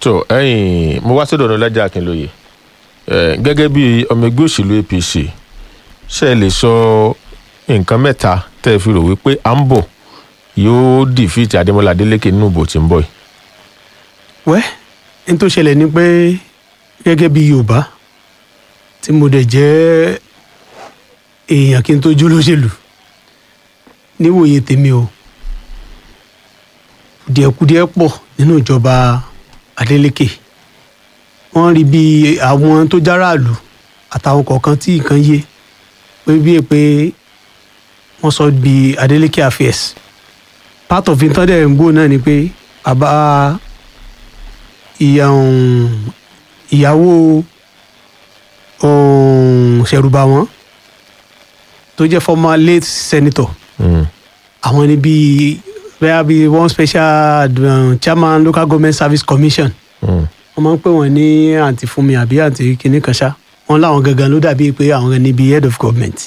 tó ẹ̀yin mo wá sọ́dọ̀ ọ̀nàlájà akínlóye ẹ̀, gẹ́gẹ́ bí ọmọ ẹgbẹ́ òṣèlú apc ṣe lè sọ nǹkan mẹ́ta tẹ́ ẹ fi rò wípé à ń bọ̀ yóò dìfìtì adémọlá adélékè nínú ìbò tí ń bọ̀ yìí. wẹ́ ní tó ṣẹlẹ̀ ni pé gẹ́gẹ́ bí yorùbá tí mo dẹ̀ jẹ́ èèyàn kí n tó jó lóṣèlú níwòye tèmi o kùdìẹ̀kudiẹ pọ̀ nínú ìjọba Adeleke wọ́n rí bí àwọn tó járàlú àtàwọn kọ̀ọ̀kan tí nǹkan yé pé bíi pé wọ́n sọ bí Adeleke affairs part of it tán dẹ̀ ń gbó náà ni pé bàbá ìyá um, ìyàwó um, ṣẹ̀rùbà wọn tó jẹ́ former late senator Mm. àwọn ni bíi bẹ́ẹ̀ bíi one special um, chairman local government service commission Mm. wọ́n máa ń pè wọ́n ní àǹtí fúnmi àbí àǹtí kìnní kan ṣá wọ́n láwọn gangan ló dàbí pé àwọn gan ni bíi head of government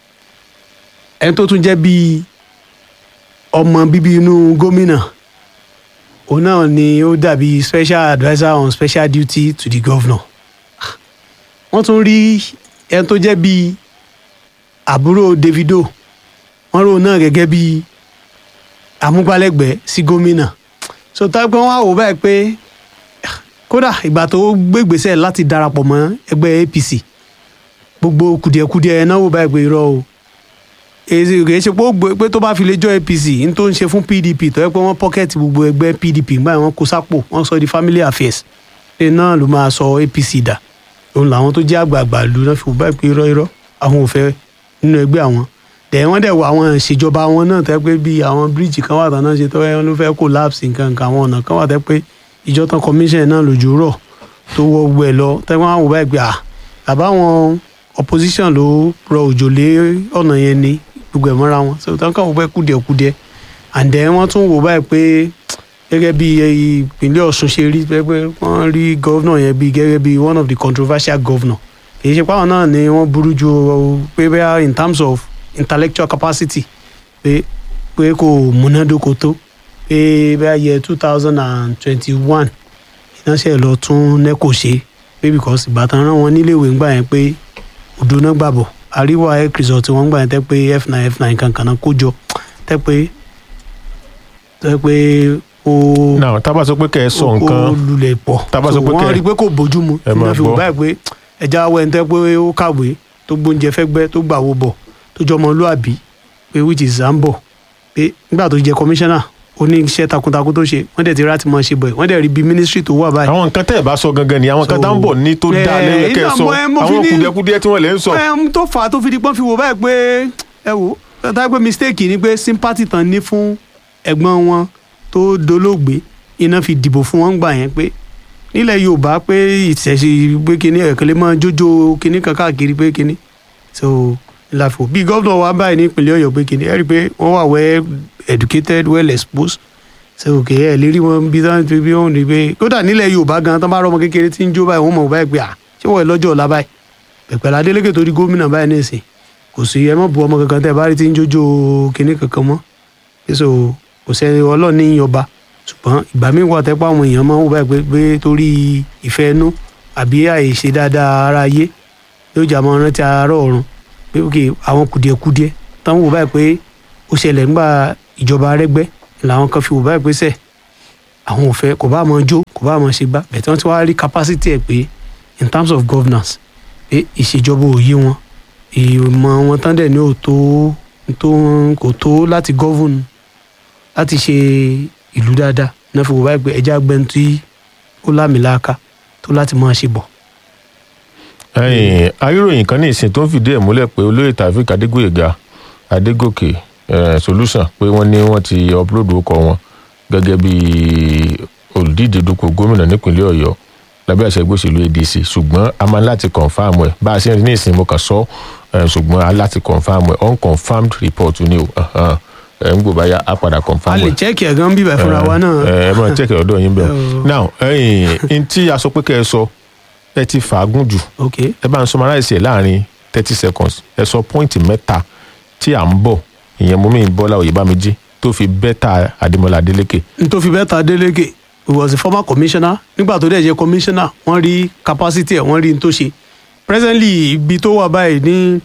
ẹni tó tún jẹ́ bíi ọmọ bíbí inú gómìnà òun náà ni ó dàbí special adviser on special duty to the governor wọ́n tún rí ẹni tó jẹ́ bíi àbúrò Davido wọ́n rò náà gẹ́gẹ́ bíi amúgbálẹ́gbẹ̀ẹ́ sí gómìnà so táwọn wọn á wò báyìí pé kódà ìgbà tó gbégbèsè láti darapọ̀ mọ́ ẹgbẹ́ APC gbogbo kùdìẹ̀kudiẹ náà wò báyìí pé irọ́ o èyí kì í ṣe pé ó gbé pé tó bá fi lè jọ APC ní tó ń ṣe fún PDP tó yẹ pé wọ́n pọ́kẹ́tì gbogbo ẹgbẹ́ PDP nígbà yẹn wọ́n kó sápò wọ́n sọ di family affairs ṣe náà ló máa sọ APC dà òun làwọn tó jẹ́ àgbààgbà lu náà fi wò báyìí pé irọ́ irọ́ àwọn ò fẹ́ nínú ẹgbẹ́ àwọn dẹ̀ wọ́n dẹ̀ wọ àwọn ìṣèjọba wọn náà tẹ́ pé bí àwọn bíríìjì kan wà tán náà ṣe tó ẹ ló fẹ́ collapse nǹkan nǹkan àwọn ọ̀nà kan wà tẹ́ pé ìjọ tán commission náà lójú rọ̀ tó wọ gbẹ lọ tẹ́ wọ́n á wò báyìí pé à bàbá àwọn opposition ló rọ òjò lé ọ̀nà yẹn ni gbogbo ẹ̀ mọ́ra wọn so tán kàn wò báyìí kùdìẹ̀kudiẹ and then wọ́n tún wò báyìí pé gẹ́gẹ́ bí ìpínlẹ̀ Ọ̀ṣun ṣe rí pé pé wọ́n rí governor yẹn bí gẹ́gẹ́ bí one of the controversial governor kì í ṣe pé àwọn náà ni wọ́n burú ju pé bẹ́ẹ̀ in terms of intellectual capacity pé pé kò múnádóko tó pé bẹ́ẹ̀ yẹ two thousand and twenty-one ìnáṣẹ́ lọ tún nẹ́kò ṣe pé because ìbátan rán wọn níléèwé ńgbà yẹn pé odò náà gbàbọ̀ àríwá health result wọn gbà yẹn tẹ́ pé f nine f nine kankan náà kó jọ tẹ́ pé tẹ́ pé ó náà tábà sọ pé kẹ́ ẹ sọ ó nǹkan lulẹ̀ pọ̀ Tá bá So sọ pé wọ́n kẹ́- rí i pé kò bójúmu Ẹ máa nígbà fi wò gbọ́. báyìí pé ẹja awọ ẹni tẹ́ pé ó kàwé tó gbóúnjẹ fẹ́gbẹ́ tó gbàwó bọ̀ tó jọ ọmọlúàbí pé which is zambo pé nígbà tó jẹ kọmíṣánná ó ní iṣẹ́ takuntakun tó ṣe wọ́n dẹ̀ ti rá ti mọ̀ ṣe bọ̀ ẹ̀ wọ́n dẹ̀ rí bí mínísírì tó wà báyìí. àwọn nǹkan tẹ́ ẹ bá sọ gangan ni àwọn nǹkan So, tá ń bọ̀ ní tó dá eh, lẹ́yìn kẹ́ ẹ iná sọ mo- eh, mo fi àwọn ní- kùdìẹ̀kudiẹ tí wọ́n lè ń sọ. ẹ tó fà á tó fi di pọ́n fi wò báyìí pé ẹ wò ó tá pé mistake ni pé sympathy tán ní fún ẹ̀gbọ́n wọn tó dolóògbé iná fi dìbò fún wọn gbà yẹn pé nílẹ̀ Yorùbá pé ìṣẹ̀ṣe pé kíní ẹ̀kẹ́lẹ́ máa jójó kíní kan káàkiri pé kíní so ìlàfọ̀ bí gómìnà wa báyìí ní ìpínlẹ̀ Ọ̀yọ́ pé kíní ẹ rí i pé wọ́n wà well educated well exposed so òkè ẹ lè rí wọn bí wọ́n ti bí wọ́n rí i pé kódà nílẹ̀ Yorùbá gan tán bá rọ ọmọ kékeré tí ń jó báyìí wọ́n mọ̀ báyìí pé à ṣé wọ́n ẹ lọ́jọ́ ọ̀la báyìí pẹ̀pẹ̀lú Adélékè tó rí gómìnà báyìí nísìn kò sí ẹ má bu ọmọ kankan tẹ́ ẹ bá rí tí ń jójó kinní kankan mọ́ èso kò sẹ́ni Ọlọ́run ní yọba ṣùgbọ́n ìgbà míì wà tẹ́pọ̀ àwọn èèyàn máa ń wò báyìí pé pé torí ìfẹ́ inú àbí àìṣe dáadáa ara ayé yóò jà máa rántí àárọ̀ ọ̀run pé ok àwọn kùdìẹ̀kudiẹ táwọn wò báyìí pé ó ṣẹlẹ̀ ńgbà ìjọba Arẹ́gbẹ́ làwọn kan fi wò báyìí pé sẹ́ẹ̀ àwọn ò fẹ́ kò bá máa jó kò bá máa ṣe gbá bẹ̀tẹ̀ wọ́n ti wá rí capacity ẹ̀ pé in terms of governance pé ìṣèjọba òye wọn ìmọ̀ wọn tán dẹ̀ ní òtó tó kò tó láti govern láti ṣe ìlú dáadáa náà fi wò báyìí pé ẹja gbẹ́ni tí ó lámìláaka tó láti máa ṣe bọ̀. ẹ̀yìn ayíròyìn kan ní ìsìn tó ń fìdí ẹ̀ múlẹ̀ pé olóyè Taofeek Adégbóyèga Adégòkè eh, solution pé wọ́n ní wọ́n ti upload orúkọ wọn gẹ́gẹ́ bí olùdíje dupò gómìnà nípínlẹ̀ Ọ̀yọ́ lábẹ́ àṣẹ ẹgbẹ́ òṣèlú ADC ṣùgbọ́n a máa láti confam ẹ̀ bá a ṣe ń rí ní ìsìn mo kàn sọ eh, ṣùgbọ́n a láti confam ẹ̀ unconfirmed report ni o ahan. ẹ̀ ń gbò báyà á padà a confam lè ẹ̀ chẹ́ẹ̀kì ẹ̀ gan bíbẹ̀ fúnra wa náà. ẹ ẹ máa check ọ̀dọ̀ yín bẹ́ẹ̀ Oh. now ẹ̀yin n tí a sọ pé kẹ́ ẹ sọ ẹ ti fàágùn jù ok ẹ bá ń summarize ẹ láàrin thirty seconds ẹ sọ pọ́ìntì mẹ́ta tí à ń bọ̀ ìyẹn mú mi Bọ́lá Oyèbámíjí tó fi bẹ́tà Adémọ́lá Adélékè n tó fi bẹ́ẹ̀ ta Adélékè he was a former commissioner nígbà tó dẹ̀ jẹ́ commissioner wọ́n rí capacity ẹ̀ wọ́n rí n tó ṣe presently ibi tó wà báyìí ní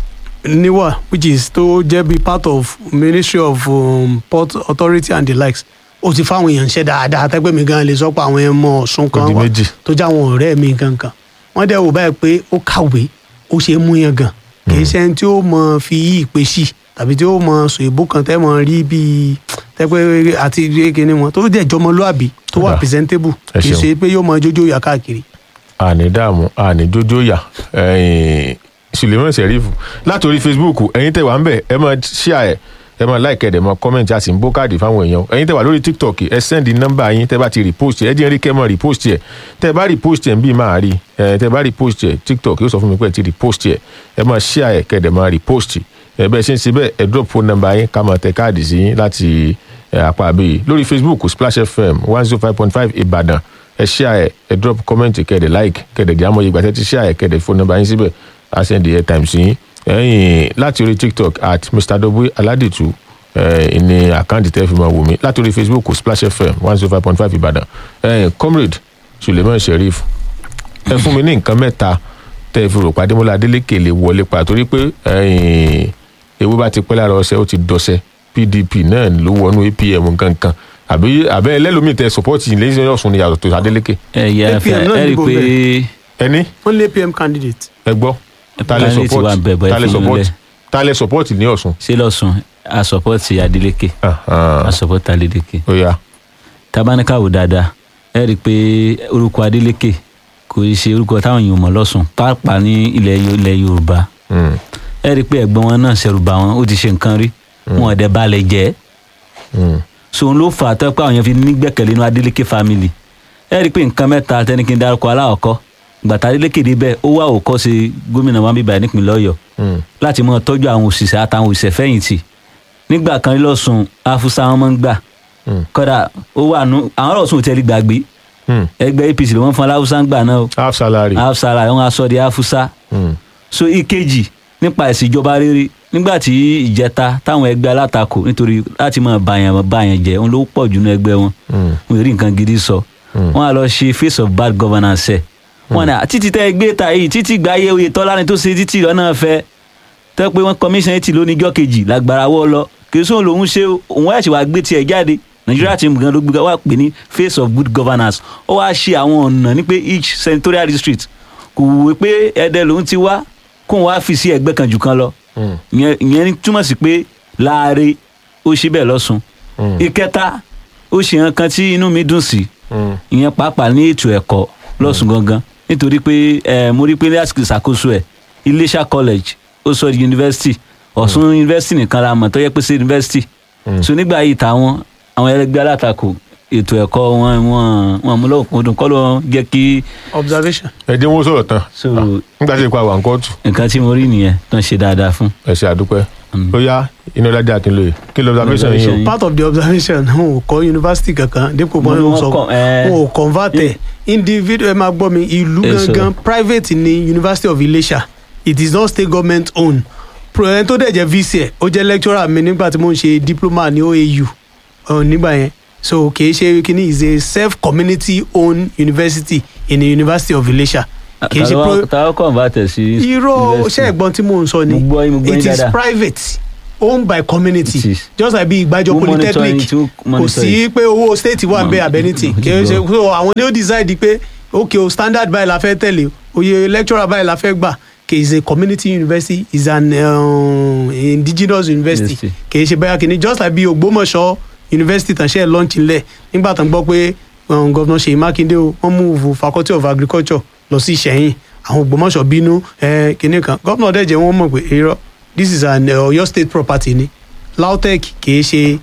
niwa which is tó jẹ́ bí part of ministry of um, port authority and the likes ó ti fáwọn èèyàn ṣe dáadáa tẹ́gbẹ́ mi gan lè sọ pé àwọn ẹmọ ọ̀sùn kan Ó di wà méjì. tó jẹ́ àwọn ọ̀rẹ́ mi kankan wọ́n dẹ̀ wò báyìí pé ó kàwé ó ṣe é mú yẹn gan kì í ṣe ẹni tí ó mọ fi yí ìpè sí tàbí tí ó mọ sọ èbó kan tẹ́ mọ rí bíi tẹ́pẹ́ àti kíni wọn tó dẹ̀ jọmọlúàbí tó wà Ọ̀dà. presentable Ẹ kì í ṣeun. ṣe pé yóò mọ jójó yà káàkiri. àní dààmú àní jójó yà ẹ̀yìn suleiman serifu látòrí facebook ẹ̀yin tẹ́ wà ń bẹ̀ ẹ máa share ẹ̀ ẹ máa like ẹ̀ dẹ̀ máa comment a sì ń bó káàdì fáwọn èèyàn ẹ̀yin tẹ́ wà lórí tiktok ẹ send nọ́mbà yín tẹ́ bá ti repost ẹ jẹ́ rí kẹ́ mọ́ repost ẹ̀ tẹ́ bá repost ẹ̀ ń bí máa rí ẹ̀ tẹ́ bá repost ẹ̀ tiktok yóò sọ fún mi pé ẹ ti repost ẹ̀ ẹ máa share ẹ̀ kẹ́ dẹ̀ máa repost ẹ̀ bẹ́ẹ̀ ṣe ń ṣe bẹ́ẹ̀ ẹ drop phone number yín ká máa tẹ káàdì sí yín láti ẹ̀ apá àbí lórí facebook splash fm one zero five point five ìbàdàn ẹ share ẹ ẹ drop comment kẹdẹ like kẹdẹ di amọ̀ ìgbà tẹ́ ti share ẹ kẹdẹ phone number yín síbẹ̀ a send the airtime sí yín ẹ̀yìn láti orí tiktok at mr dobu aladitu ẹ̀ ní àkáǹtì tẹ́ fi máa wò mí láti orí facebook splash fm one zero five point five ìbàdàn ẹ̀yìn comrade suleiman sheriff ẹ fún mi ní nǹkan mẹ́ta tẹ́ ẹ fi rò pàdé mọ́lá adélékè lè wọlé pa torí pé ẹ̀yìn ewé bá ti pẹ́ lára ọṣẹ ó ti dọṣẹ pdp náà ló wọnú apm kankan àbí àbẹ́ ẹlẹ́lómi tẹ sọpọ́ọ̀tì lẹ́yìn ọ̀sùn ni yàtọ̀ tó adélékè ẹ yẹ APM fẹ náà ẹ rí i dìbò pé ẹni wọ́n lé pm candidate. ẹ gbọ́ ta lẹ Candidate wà ń bẹ̀ bọ́ ẹ ta lẹ fi yín sọpọ́ọ̀tì lẹ̀. ta lẹ sọpọ́ọ̀tì ní ọ̀sùn. ṣé lọ́sùn a support Adeleke a support Adeleke ó yá tabanikawo dáadáa ẹ rí i pé orúkọ Adeleke kò í ṣe orúkọ táwọn èèyàn mọ̀ lọ́sùn pàápàá ní ilẹ̀ Yo- ilẹ̀ Yorùbá Mm, ẹ rí i pé ẹ̀gbọ́n wọn náà ṣẹ̀rù bà wọ́n ó ti ṣe nǹkan rí wọn ò dẹ̀ balẹ̀ jẹ́ mm, sòun ló fà á tó pé àwọn èèyàn fi nígbẹ̀kẹ̀lé inú Adeleke family ẹ rí i pé nǹkan mẹ́ta tẹ́nikí ń dárúkọ aláwọ̀kọ́ gbàtà Adeleke débẹ̀ ó wá òkọ́ṣe gómìnà wọn bíbá nípìnlẹ̀ Ọ̀yọ́ mm, láti mọ tọ́jú àwọn òṣìṣẹ́ àtàwọn òṣìṣẹ́ fẹ̀yìntì nígbà kan rí lọ́sùn afusa wọn máa ń gbà mm, kọ́dà ó wà nù àwọn ọ̀rọ̀ sùn tẹ́lẹ̀ gbàgbé mm. ẹgbẹ́ APC ló wọ́n fún aláwùsá ń gbà náà o half salary. afusara wọn aṣọ di afusa Mm, so ìkejì nípa ìṣèjọba rere nígbà tí ìjẹta táwọn ẹgbẹ́ alátakò nítorí láti máa bàyàn bàyàn jẹ́ òun ló pọ̀ jù ní ẹgbẹ́ wọn mm, wọn ò rí nǹkan gidi sọ Mm. wọn á lọ ṣe face of bad governance ẹ wọn náà títí tẹ gbé ta yìí títí gba ayé oyè tọ́lá ni tó ṣe títí lọ́nà fẹ́ tẹ́ pé wọ́n commission eighty lóníjọ́ kejì lágbára wọ́ lọ kì í sóhun lòún ṣe o, òun wá ẹ̀ṣẹ̀ wá gbé tiẹ̀ jáde nàìjíríà ti gan ló gbé wá pè ní face of good governance ó wá ṣe àwọn ọ̀nà ní pé each senatorial district kò wúwe pé ẹ̀dẹ̀ lòún ti wá kóun wá fi sí ẹgbẹ́ kan jù kan lọ mm, ìyẹn ìyẹn túmọ̀ sí pé láàárẹ̀ ó ṣe bẹ́ẹ̀ lọ́sùn mm, ìkẹta ó ṣe nǹkan tí inú mi dùn sí mm, ìyẹn pàápàá ní ètò ẹ̀kọ́ lọ́sùn gangan nítorí pé ẹ mo rí pé ní àsìkò ìṣàkóso ẹ̀ Iléṣà college ó sọ di yunifásitì Ọ̀ṣun yunifásitì nìkan la mọ̀ tó yẹ pé sí yunifásitì Mm. so nígbà yìí táwọn àwọn ẹlẹgbẹ́ alátakò ètò ẹ̀kọ́ wọn wọn wọn mú lọ́kùnkúndùn kọ́ ló jẹ́ kí observation. ẹ dín owó sọ̀rọ̀ tán so nígbà tí ipa wà ń kóòtù nǹkan tí mo rí nìyẹn tó ń ṣe dáadáa fún. ẹ ṣe àdúpẹ́ Mm. ó yá iná ládé akínlóye kí ló observation yín o. Observation. part of the observation wọn ò kọ́ yunifásitì kankan dípò Mo bọ́n ní ló wọ́n sọ kọ́, eh, wọn ò convert ẹ̀ individual ẹ máa gbọ́ mi ìlú Eh, so- gangan private ni University of Ilesha it is not state government owned ẹni tó dẹ̀ jẹ́ vc ẹ̀ ó jẹ́ lecturer mi nígbà tí mo ń ṣe diploma ní OAU uh, nígbà yẹn so kìí ṣe kíní is a self community owned university in the University of Ilesha kìí ṣe pro táwọn convert ẹ̀ sí. irọ́ university. ṣé ẹ̀gbọ́n tí mò ń sọ ni Mo gbọ́ yín, mo gbọ́ yín it is dáadáa. private owned by community It is. just like bí ìgbàjọ Who monitor polytechnic it? Who kò monitor sí pé owó state wà ń bẹ Mo- abẹ́nítì mo ti kì í ṣe gbọ́. so àwọn ni ó decide pé ok o standard báyìí la fẹ́ tẹ̀lé oye lecturer báyìí la fẹ́ gbà kì í ṣe community university is an um, indigenous university University. kì í ṣe báyà kìíní just like bí Ògbómọ̀ṣọ́ university tàn ṣe launch ńlẹ̀ nígbà tán gbọ́ pé um, governor Ṣèyí Mákindé o wọ́n move faculty of agriculture lọ sí Ìṣẹ̀yìn àwọn Ògbómọ̀ṣọ́ bínú eh, kìíní kan governor dẹ̀ jẹ́ wọ́n mọ̀ pé irọ́ this is an uh, Ọ̀yọ́ state property ni LAUTECH kì í ṣe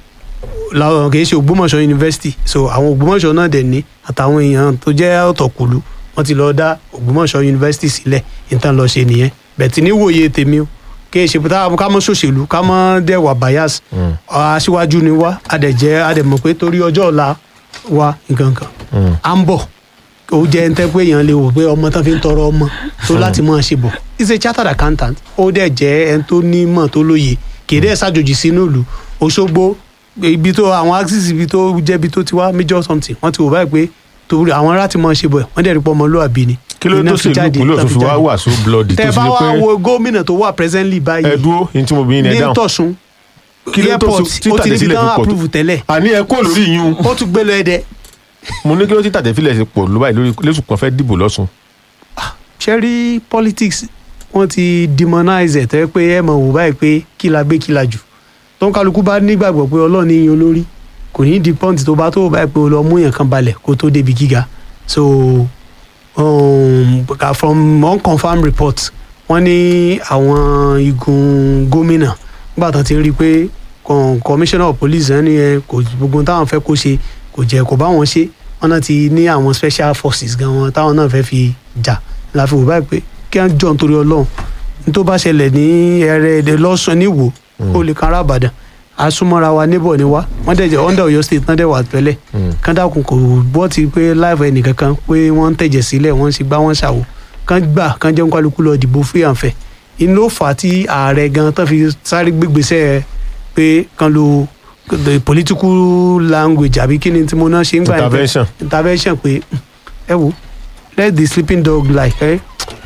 la- kì í ṣe Ògbómọ̀ṣọ́ university so àwọn Ògbómọ̀ṣọ́ náà dẹ̀ ní àtàwọn èèyàn tó jẹ́ ọ̀tọ̀kùlú wọ́n ti lọ dá Ògbómọ̀ṣọ́ university sílẹ̀ nítan lọ ṣe nìyẹn bẹ̀tì níwòye tèmi o kì í ṣe pé táwọn ká mọ́ ṣòṣèlú ká mọ́ dẹ̀ wà bias Mm. aṣíwájú ni wá adẹ̀jẹ́ adẹ̀mọ̀ pé torí ọjọ́ ọ̀la wa nǹkan kan Mm. à ń bọ̀ ó jẹ́ ń tẹ́ pé èèyàn lè wò pé ọmọ tán fi ń tọrọ ọmọ tó láti máa ṣe bọ̀ is a chartered accountant ó dẹ̀ jẹ́ ẹni tó ní mọ̀ tó lóye kì í dẹ̀ ṣàjòjì sínú ìlú Òṣogbo ibi tó àwọn axis ibi tó jẹ́ ibi tó ti wá major something wọ́n ti wò báyìí pé torí àwọn ará ti mọ̀ ṣe bọ̀ wọ́n dẹ̀ rí pọ́ ọmọlúwàbí ni. kí ló Iná tó fi sì ìlú jáde, ìpínlẹ̀ iná ọ̀ṣun fi fi wá jáde. wà so bloody tó tẹ sì bá di wá pé wo gómìnà tó wà presently báyìí ẹ dúró ní tí mo bí yín ẹ ní dáhùn tọ̀sùn Kí ló tó airport so- ó ti níbi títàdé sílẹ̀ tán fi pọ̀ tó? approve tẹ́lẹ̀ àní ẹ kó lórí yín ó tún gbé lọ ẹ̀dẹ̀ mo ní kí ló ti tàdé fílẹ̀ ṣe pọ̀ ló báyìí lórí lẹ́sùn kan fẹ́ dìbò lọ́sùn ṣe rí politics wọ́n ti demonize ẹ̀ tẹ́ pé ẹ mọ̀ wò báyìí pé kí la gbé kí la jù tó ń kálukú bá nígbàgbọ́ pé ọlọ́run ní yan olórí kò ní di pọ́ǹtì tó bá tó wò báyìí pé o lọ mú yàn kan balẹ̀ kó tó débi gíga so um, from unconfirmed reports wọ́n ní àwọn igun gómìnà nígbà tó ti rí i pé con- commissioner of police ẹni yẹn kò gbogbo táwọn fẹ́ kó ṣe kò jẹ́ kó bá wọn ṣe wọ́n náà ti ní àwọn special forces gan wọn táwọn náà fẹ́ fi jà la fi wò báyìí pé kí wọ́n jọ nítorí ọlọ́run ní tó bá ṣẹlẹ̀ ní ẹrẹ èdè lọ́sùn níwò ó lè kan arábàdàn asúmọ́ra wa níbọ̀ ni wá wọ́n dẹ̀ jẹ́ under Ọ̀yọ́ state náà dẹ̀ wà tẹ́lẹ̀ kán dákun kò gbọ́ ti pé láìpẹ́ ẹnìkankan pé wọ́n ń tẹ̀jẹ̀ sílẹ̀ wọ́n ń ṣe gbá wọ́n ń ṣàwò kán gbà kán jẹun kálukú lọ dìbò free and fair inú ló fà á tí ààrẹ gan tán fi sáré gbégbèsè pé kán lo the political language àbí kí ni tí mo náà ṣe ń gbà yẹn pé- Intervention. intervention pé ẹ wo let the sleeping dog lie ẹ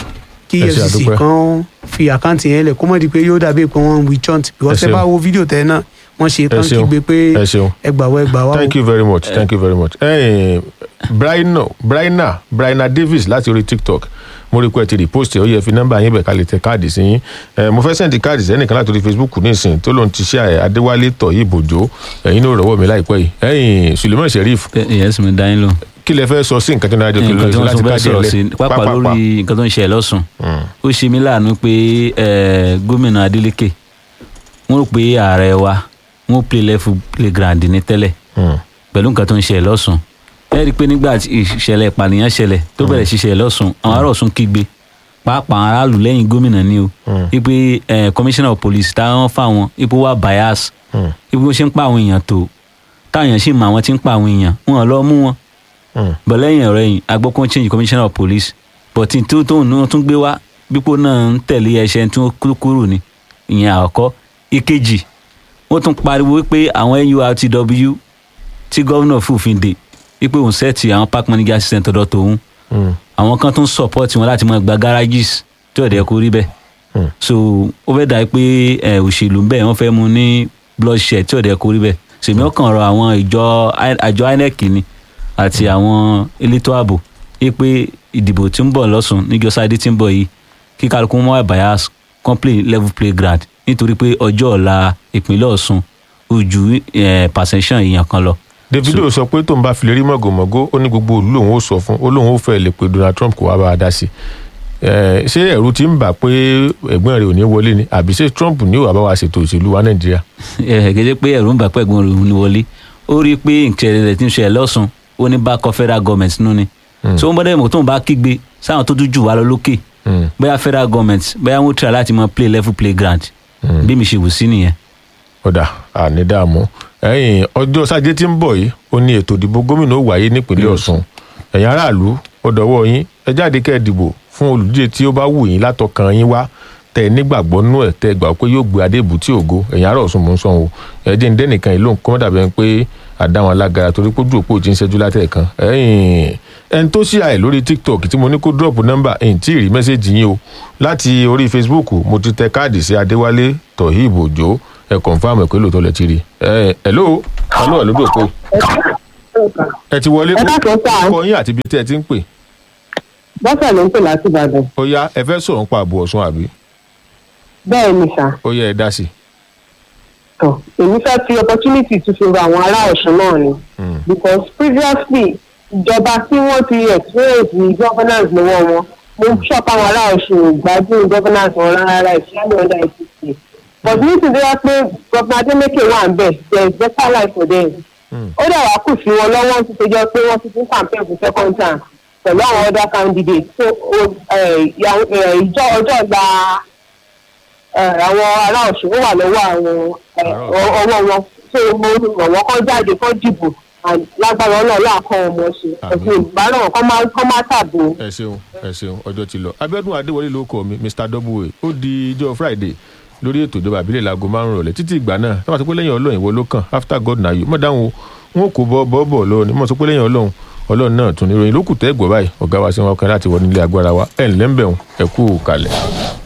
kí Ẹ ṣe efcc àdúpẹ́. kan fi àkáǹtì yẹn lẹ̀ kó mọ̀ di pé yóò dàbí pé wọ́n ń wí chant because Ẹ ẹ ṣeun. bá wo fídíò tẹ náà wọ́n ṣe tán ṣeun. kígbe pé ẹ ṣeun ẹ gbà wá ẹ gbà wá o. thank you very much thank you very much ẹyìn braina braina braina davis láti orí tiktok mo rí i pé ẹ ti repost ẹ ó yẹ fi nọ́mbà yín bẹ̀ ká lè tẹ káàdì sí yín ẹ mo fẹ́ sẹ́ndì káàdì sẹ́nìkan láti orí facebook nísìn tó lóun ti ṣe ẹ adéwálé tọ̀ yìí bòjó ẹ̀yin ló rọ̀wọ́ mi láìpẹ́ yìí ẹ̀yin suleiman sheriff ìyẹn sì mi dá yín lò. kí lẹ fẹ́ sọ sí nǹkan tó ní adé nǹkan tí tó wọ́n láti tún fẹ́ káàdì sọ̀rọ̀ ẹ̀ sí lẹ̀ pápá lórí nǹkan tó ń ṣẹlẹ̀ lọ́sùn ó ṣe mí láàánú pé eh, gómìnà Adeleke wọ́n rò pé ààrẹ wa wọ́n play level playground ní tẹ́lẹ̀ pẹ̀lú nǹkan tó ń ṣẹlẹ̀ lọ́sùn ẹ rí i pé nígbà tí ìṣẹ̀lẹ̀ ìpànìyàn ṣẹlẹ̀ tó bẹ̀rẹ̀ sí ṣẹlẹ̀ lọ́sùn àwọn ará Ọ̀ṣun kígbe pàápàá àwọn aráàlú lẹ́yìn gómìnà ni o wípé eh, commissioner of police táwọn fáwọn ipò wà bias wípé wọ́n ṣe ń pa àwọn èèyàn tó táwọn èèyàn sì mọ àwọn tí ń pa àwọn èèyàn wọn ò lọ mú wọn bọ̀ lẹ́yìn ọ̀rẹ́ yìí agbọ́kún change commissioner of police but tí tó tóun náà tún gbé wá bípò náà ń tẹ̀lé ẹṣẹ́ tí wọ́n kúrú kúrò ní ìyẹn àkọ́kọ́ ìkejì wọ́n tún pariwo pé àwọn NURTW tí gómìnà fòfin dè wípé òun sẹ́ẹ̀tì àwọn park manager system tọ̀dọ̀ tòun àwọn kan tún support wọn láti máa gba garages tí ọ̀dẹ̀ kò rí bẹ́ẹ̀ so ó fẹ́ dà pé ẹ, òṣèlú bẹ́ẹ̀ wọ́n fẹ́ mu ní bloodshed tí ọ̀dẹ̀ kò rí bẹ́ẹ̀ sèmi ọkàn rọ àwọn ìjọ àjọ INEC ni àti àwọn elétò ààbò yí pé ìdìbò tí ń bọ̀ lọ́sùn níjọ́ sáde tí ń bọ̀ yìí kí kálukú mọ́ àbáyá complete level playground nítorí pé ọjọ́ ọ̀la ìpínlẹ̀ Ọ̀ṣun ojú perception èèyàn kan lọ. davido sọ pé tóun bá fi lè rí mọ̀gòmọ̀gó ó ní gbogbo òlú lòun ó sọ fún ó lóun ó fẹ́ lè pe donald trump kó wá bá a dá sí i ṣé ẹ̀rù ti ń bà pé ẹ̀gbọ́n rẹ̀ ò ní wọlé ni àbí ṣé trump ní òwà bá wa ṣètò òṣèlú wa nàìjíríà. ẹ gẹ́gẹ́ pé ẹ̀rù ń bà pẹ́ ẹ̀gbọ́n rẹ̀ ní wọlé ó rí i pé ìṣẹ̀lẹ̀ rẹ̀ ti ń ṣẹlẹ̀ lọ́sùn ó ní bá kọ́ federal government nínú ni so ń bọ́dẹ̀ mọ̀ tóun bá kígbe sáwọn tó dújú wa lọ lókè bóyá federal government bóyá wọ́n try láti mọ play level playground bí mi ṣe wù sí nìyẹn. ọ̀dà àní dààmú ẹ̀yìn ọjọ́ sájé tí ń bọ̀ yìí ó ní ètò ìdìbò gómìnà ó wáyé nípínlẹ̀ ọ̀ṣun ẹ̀yin aráàlú ó dọ̀wọ́ yín ẹ jáde kẹ́ ẹ dìbò fún olùdíje tí ó bá wù yín látọkàn yín wá tẹ nígbàgbọ́ nú ẹ̀ tẹ gbà pé yóò gbé adé ìbútí ògo ẹ̀yin ará ọ̀ṣun mò ń sọ̀hún ẹ jẹ́ ń dẹ́nìkan ìlú nǹkan dàbẹ̀ pé àdáwọn alágara torí pé ojú òpó ti ń ṣẹ́jú látẹ̀kan ẹ̀yìn ẹni tó ṣí àì lórí tiktok tí mo ní kó drop nọ́mbà ẹ̀yìn tí ì rí mẹ́sẹ̀gì yín o láti orí facebook mo ti tẹ káàdì sí adéwálé tohib òjò ẹ confam ẹ pé lóòótọ́ lẹ ti rí ẹ hello hello ẹ lódò pé ẹ ti wọlé Ẹ káàkiri sáà. kọ yín àti ibi tẹ́ ẹ ti ń pè bọ́sẹ̀ ló ń pè láti ìbàdàn ó yá ẹ fẹ́ sọ̀rọ̀ nípa ààbò ọ̀ṣun àbí bẹ́ẹ̀ ni sà ó yá ẹ dá sí i. tọ̀ èmi fẹ́ fi opportunity tún fi ra àwọn ará ọ̀ṣun náà ni because previously ìjọba tí wọ́n ti experience ní governance lọ́wọ́ wọn mo ń ṣọ́pọ̀ àwọn ará ọ̀ṣun ò gbádùn governance wọn rárá ìṣẹ́lẹ̀ ọ̀dà ìṣẹ̀ṣẹ̀ but nítorí wá pé governor adeleke wà ń bẹ̀ there is better life for them ó dẹ̀ wá kù sí wọn lọ́wọ́ ti ṣe jẹ́ pé wọ́n ti tún campaign for second term pẹ̀lú àwọn other candidates so o- eh, ìyàwó- eh, ìjọ ọjọ́ ọ̀la eh, àwọn ará ọ̀ṣun ó wà lọ́wọ́ àwọn eh, Ará Ọ̀ṣun. ọ- ọwọ́ wọn so mo rọ̀ wọ́n kọ́ jáde kọ́ dìbò and lágbára ọlọ́ọ̀lá àkọ́ ọmọ ṣe Àmín. ẹ̀sìn ìbáràn kọ́ máa kọ́ máa tàbí. ẹ ṣeun ẹ ṣeun ọjọ́ ti lọ abíọ́dún adéwọlé ló kọ mi mr w ó di ijọ́ friday lórí ètò ìjọba àbílẹ̀ láago márùn rọ̀lẹ́ títí ìgbà náà táwọn sọ pé lẹ́yìn ọlọ́run ìwọ ló kàn after god na you mọ̀ dáhùn o wọn kò bọ́ bọ́ bọ̀ lọ́wọ́ ni mọ̀ sọ pé lẹ́yìn ọlọ́run ọlọ́run náà tún ní ìròyìn lókùtẹ́ ẹ̀gbọ́ báyìí ọ̀gá wa sí wọn kan láti wọ nílé agbára wa ẹ̀ ńlẹ́ ń bẹ̀rùn ẹ̀kú kalẹ̀.